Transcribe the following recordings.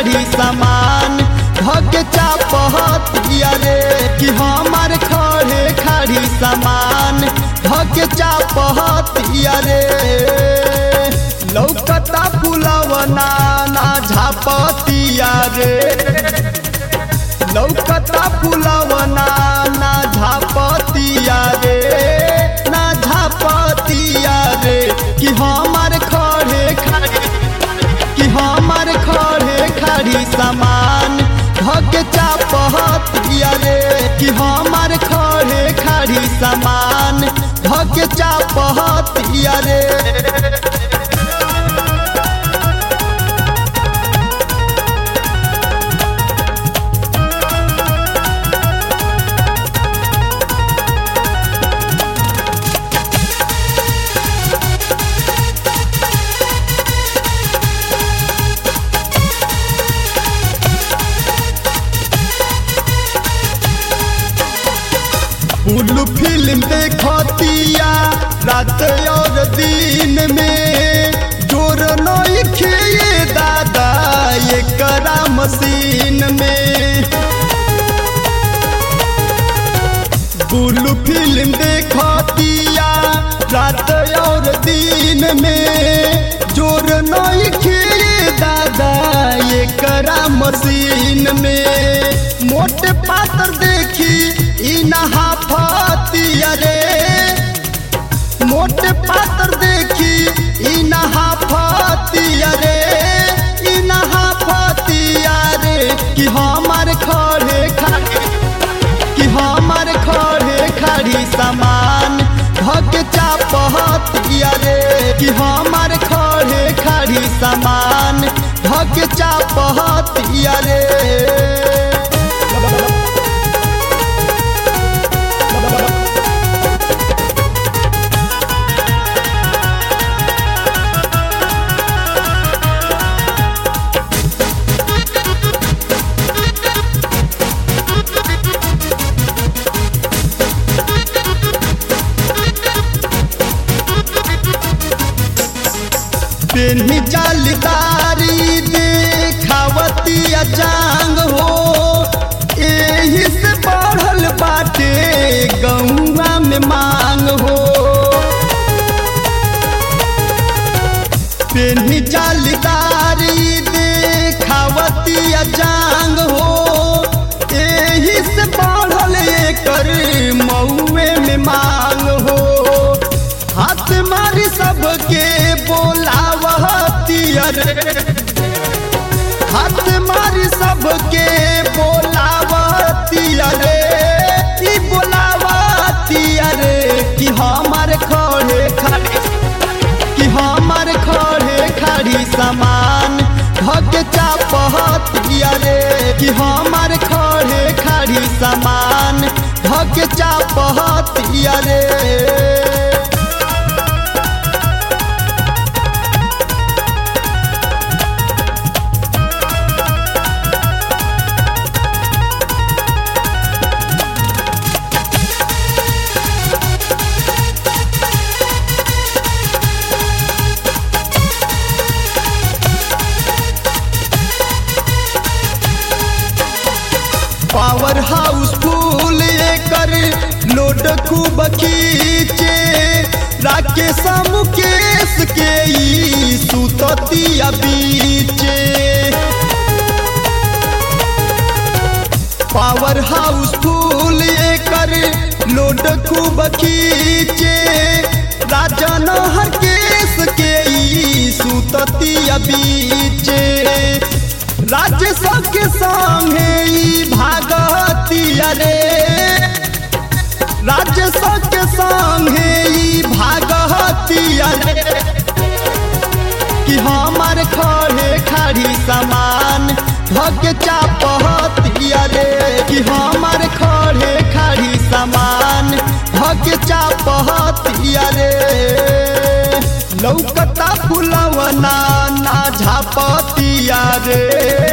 खाड़ी सामान धके चापहतिया रे कि हमार खड़े खाड़ी सामान धके चापहतिया रे लौकता फुलवना ना झापतिया रे लौकता फुलवना ना झापतिया रे ना झापतिया रे कि हमार खड़े खाड़ी कि हमार खड़े खाड़ी सामान धके चापहतिया रे कि हमार खड़े खाड़ी सामान धके चापहतिया रे उल्लू फिल्म देखतिया रात और दिन में जोर नइखे ये दादा ये करा मशीन में बुल्लू फिल्म देखतिया रात और दिन में जोर नइखे ये दादा ये करा मशीन में मोटे पात्र देखी ई नहा फतिया रे मोटे पात्र देखी ई नहा फतिया रे ई नहा फतिया रे कि हमार खड़े खाड़ी कि हमार खड़े खाड़ी सामान धके चापहतिया रे कि हमार खड़े खाड़ी सामान धके चापहतिया रे पेन्ही जालीदारी देखावतिया जांग हो एही से बढ़ल बाटे गौवा में मांग हो पेन्ही जालीदारी देखावतिया जांग हो एही से बढ़ल एकर मऊए में मांग हो हाथ मारी सबके बोलावतिया रे हाथ मारी सबके बोलावतिया रे ई बोलावतिया रे कि हमार खड़े खाड़ी कि हमार खड़े खाड़ी सामान धके चापहतिया रे कि हमार खड़े खाड़ी सामान धके चापहतिया रे पावर हाउस फूल एकर लोड खूब खींचे राकेश मुकेश के ई सुततिया बीचे पावर हाउस फूल एकर लोड खूब खींचे राजन हरकेश के ई सुततिया बीचे राज्य सबके संगे ई भागतिया रे राज्य सबके संगे ई भागतिया रे कि हमार खड़े खाड़ी सामान धके चापहतिया रे कि हमार खड़े खाड़ी सामान धके चापहतिया रे लौकता फुलवना ना झापतिया रे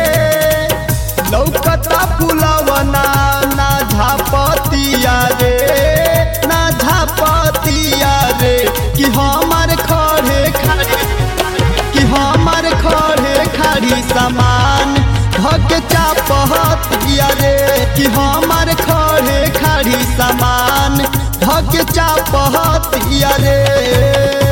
लौकता फुलवना ना झापतिया रे ना झापतिया रे कि हमार खड़े खाड़ी कि हमार खड़े खाड़ी सामान धके चापतिया रे कि हमार खड़े खड़ी सामान धके चापतिया रे